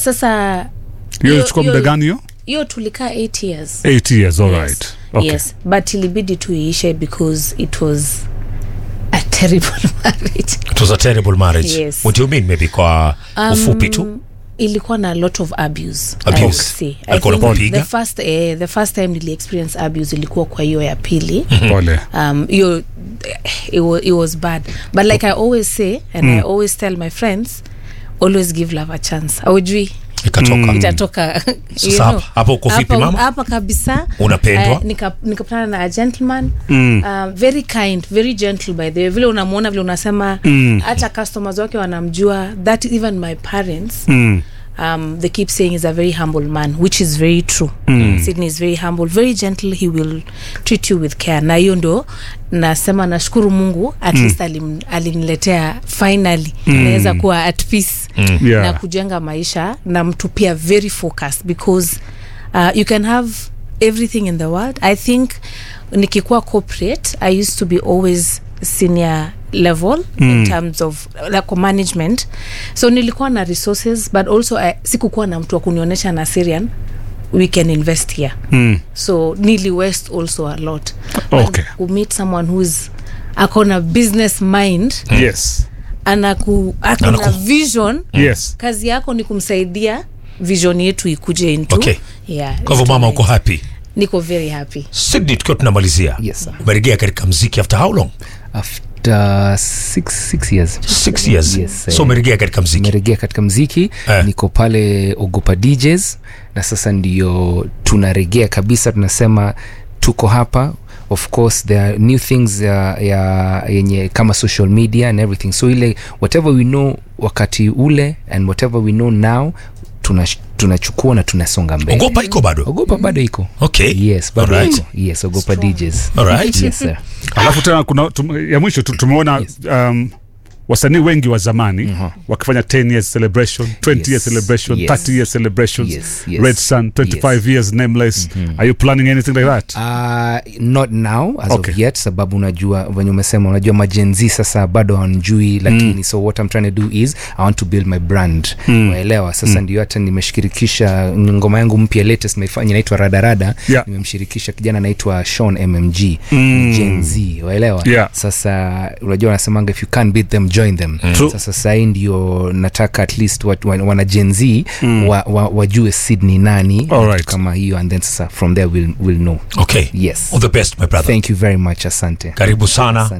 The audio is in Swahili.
sasa hiyo hiyo- ilichukua muda hiyo- gani hiyo hiyo tulikaa 8 years 8 years all Yes. right okay. yes but ilibidi tu iishe because it was a terrible marriage it was a terrible marriage Yes. what do you mean maybe kwa ufupi tu ilikuwa na lot of abuse, Abuse. I would say. I Alikuwa think anakupiga? the first, eh, the first time nili experience abuse ilikuwa kwa hiyo ya pili pole um, hiyo it, wa, it was bad but like i always say and i always tell my friends always give love a chance aujui ikatoka itatoka you Sasa know. hapa- hapa uko vipi, Hapa- mama? hapa kabisa Unapendwa? Eh, nika- nikapatana na a gentleman um, very kind very gentle by the way vile unamwona vile unasema hata customers wake wanamjua that even my parents mm. um, they keep saying is a very humble man which is very true mm. sydney is very humble very gentle he will treat you with care na hiyo ndo nasema nashukuru mungu at mm. least alim, aliniletea finally mm. naweza kuwa at peace mm. Yeah. na kujenga maisha na mtu pia very focused because uh, you can have everything in the world i think nikikuwa corporate i used to be always senior level mm. in terms of like management so nilikuwa na resources but also I, sikukuwa na mtu wa kunionyesha na syrian we can invest here Mm. so nili west also a lot Okay. meet someone who's akona business mind yes anaku akona Anaku- vision yes kazi yako ni kumsaidia vision yetu ikuje into Okay. yeah, kwa hivyo into mama light. uko happy niko very happy sydney tukiwa tunamalizia Yes, sir. umerejea katika mziki after how long after six, six years six years Yes, so eh, umerejea katika mziki nimerejea katika mziki Eh. niko pale ogopa djs na sasa ndio tunaregea kabisa tunasema tuko hapa of course there are new things ya, ya yenye kama social media and everything so ile whatever we know wakati ule and whatever we know now tunash- tunachukua na tunasonga mbele ogopa iko bado ogopa bado iko okay yes bado Alright. iko yes ogopa djs Alright. yes sir alafu tena kuna tum, ya mwisho tu, tumeona um, wasanii wengi wa zamani uh-huh. wakifanya 10 years celebration 20 Yes. years celebration Yes. 30 years celebrations Yes, yes. red sun 25 Yes. years nameless are you planning anything like that Uh, not now as Okay. of yet sababu unajua venye umesema unajua majenzi sasa bado hawanjui lakini mm. so what I'm trying to do is I want to build my brand mm. waelewa sasa mm. ndio hata nimeshirikisha ngoma yangu mpya latest naifanya inaitwa radarada Yeah. nimemshirikisha kijana anaitwa Sean mmg mm. Gen Z waelewa Yeah. sasa unajua wanasemanga if you can't beat them join them True. sasa sahii ndio nataka at least wat, wa, wana Gen Z mm. wa, wa, wajue Sydney nani Alright. kama hiyo and then sasa from there we'll, we'll know okay Yes. all the best my brother Thank you very much. Asante. karibu sana